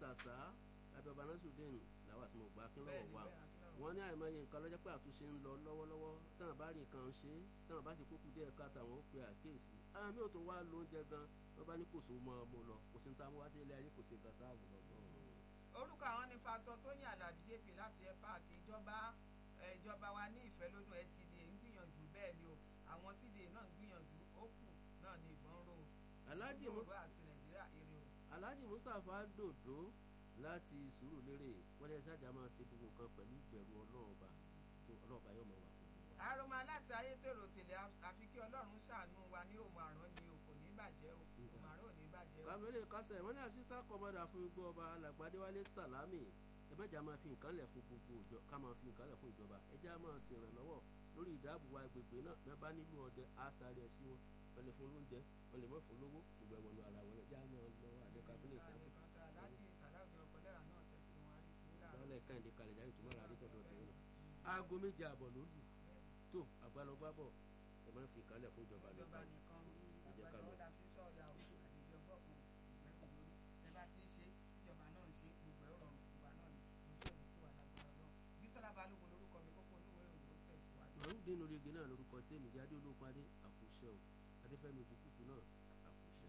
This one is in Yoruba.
ṣàṣà lábẹ́ ọba nasudeen làwọn àti mọ̀gbà akínlọ́wọ̀ wa wọ́n ní àìmọye nǹkan lọ́jọ́ pé àtúnṣe ń lọ lọ́wọ́lọ́wọ́ táwọn bá rí nǹkan ṣe táwọn bá ti kókù díẹ̀ ká táwọn ó pe àkíyèsí àwọn mi ò tún wá lóúnjẹ gan wọ́n bá ní kò sóò mọ́ ọmọ lọ kò sí ní táwọn wá sí ilé ayé kò sí nǹkan tá a lọ sọ. orúkọ àwọn ní pásọ tóyìn alábí jp láti ẹ páàkì ìjọba ìjọba wa ní ìfẹ́ lójú scda ń gbìyànjú bẹ́ẹ̀ ni o àwọn cda náà ń gbìyànjú ó kù náà ní ìbọn rò Alhaji Yorùbá àti nàìjíríà èrè o. Alhaji Mustapha Dodo láti Sùúrùlérè wọ́n lè ṣáàjà máa ṣe gbogbo nǹkan pẹ̀lú ìbẹ̀rù Ọlọ́run ọba tó Ọlọ́run ọba yóò máa wà pẹ̀lú wa. àròmọ láti ayétèrò tèlé àfi kí ọlọ́run ṣàánú wa ní òun àrán ni o kò ní bàjẹ́ o òun àrán ò ní bàjẹ́ o. kábílẹ̀ kásẹ̀ wọ́n ní assistant commander fún igbó ọba alàgbàdéwálé sàlámì ẹ mẹ́jà máa fi nǹkan lẹ̀ fún gbogbo ìjọ ká máa fi nǹkan lẹ̀ fún ìjọba ẹ jẹ́ á máa ṣèrànlọ́wọ́ lórí ìdáàbòbò agbègbè náà bí wọ́n bá nílò ọdẹ àtàrí ẹ̀ sí wọn wọ́n lè fún lóúnjẹ wọ́n lè mọ̀ fún lówó gbogbo ẹ̀wọ̀n ara wọn ẹ jẹ́ á máa lọ àdé kábílẹ̀ ìdáàbò. lọ́lẹ̀ káyìndé kalẹ̀ jáde tó máa ra adétọ́dọ̀ tẹ̀yìn náà. aago méje àbọ̀ ló lù tó àgbàlọ́gbàbọ̀ ẹ máa fi ìkàlẹ̀ fún ìjọba ìjọba nìkan nìkan ẹ jẹ́ ká lọ. àgbàdo fi sọ̀yà o àdìjọ gbọ̀kùn ìgbẹ́kùn lórí ẹ bá ti ń ṣe ìjọba náà ń ṣe gbogbo ẹ̀ rọrùn ìgbà náà ni ojú òní ti wà lágbára náà bísọ́lá balógun lórúkọ mi kókó olúwo ìròyìn ó tẹ̀síwájú. màrún dénú rege náà lórúkọ tèmi jáde olóòpàdé àkùṣe o adéfẹ́mi òjòkùkù náà